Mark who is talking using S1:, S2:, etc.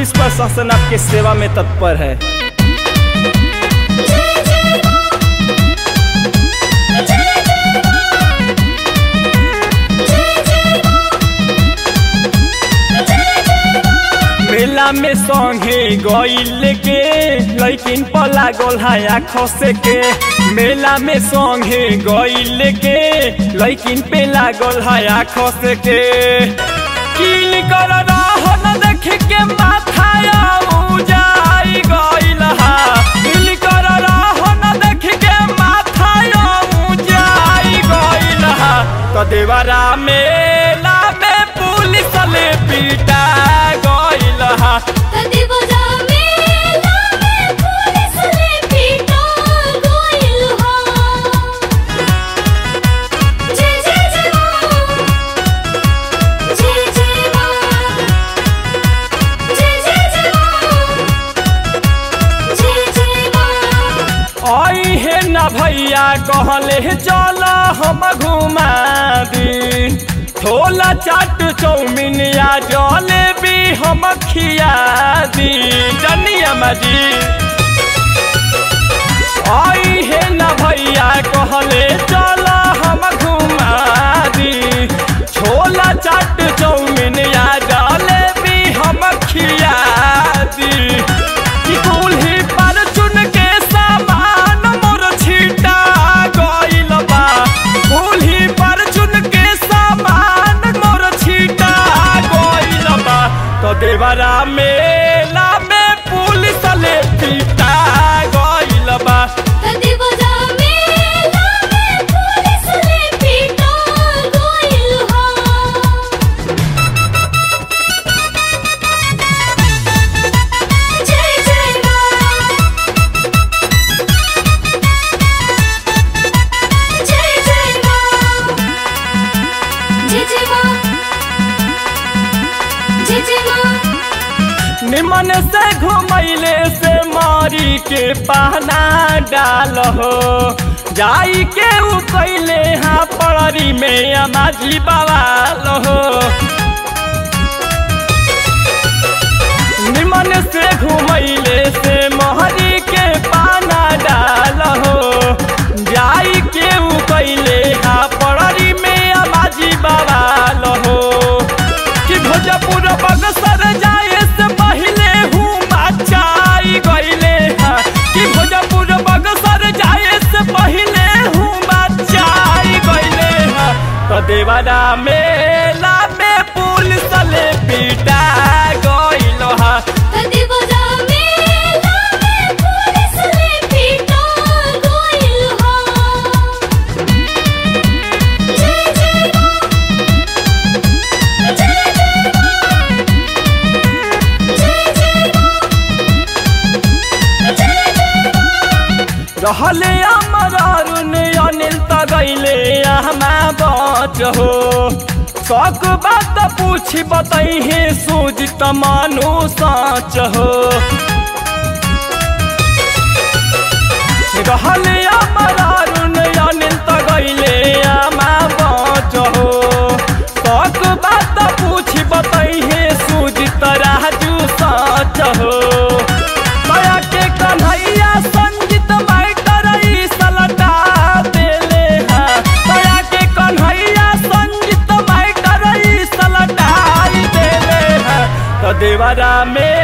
S1: police प्रशासन आपके सेवा में तत्पर है मेला में संगे गईल के लैकिन पर लागल है आँखों से के मेला में संगे गईल के लैकिन पे लागल है आँखों से के किल कर रहो न देख के माथा जाई गईल हा किल कर रहो न देख के माथा जाई गईल हा तो देवरा मेला में पुलिस ले पीटा गईल हा आई है न भैया कहले चल हम घुमा दी छोला चाट चौमिन या जलेबी हम खिया दी जनिया मजी आई है न भैया कहले चल हम घुमा दी छोला चाट चौमिन या जलेबी हम खिया दी कि कुल्ही पर चुन के सामान मोर छिटा गइल बा कुल्ही पर चुन के सामान मोर छिटा गइल बा तो देवरा मेला में पुलिस ले पीटा गइल बा निमन से घुमैले से मारी के पहना डाल हो जाई के उ कैले हाँ पड़री में अमाजी बवाल हो निमन से घुमैले से मोहरी के पाना डाल हो जाई के उ कैले हाँ पड़री में अमाजी बवाल हो कि भोजपुर बगसर जाए से पहले हूँ मचाई गईले हाँ कि भोजपुर बगसर जाए से पहले हूँ मचाई गईले हाँ तो देवरा मेला में पुलिस ले पीटा गईल हाँ रहले अमर अरुण अनिल त गईले हमा बच हो शौक बात पूछी बतैहे सूझ त मानु सच हो रहले अमर अरुण अनिल त गईले हमा बच हो शौक बात पूछी बतैहे सूझ त राजू सच हो माया के कन्हैया संगीत माइटर ई सलटा देले हा माया के कन्हैया संगीत माइटर ई सलटाई देले हा तो देवरा में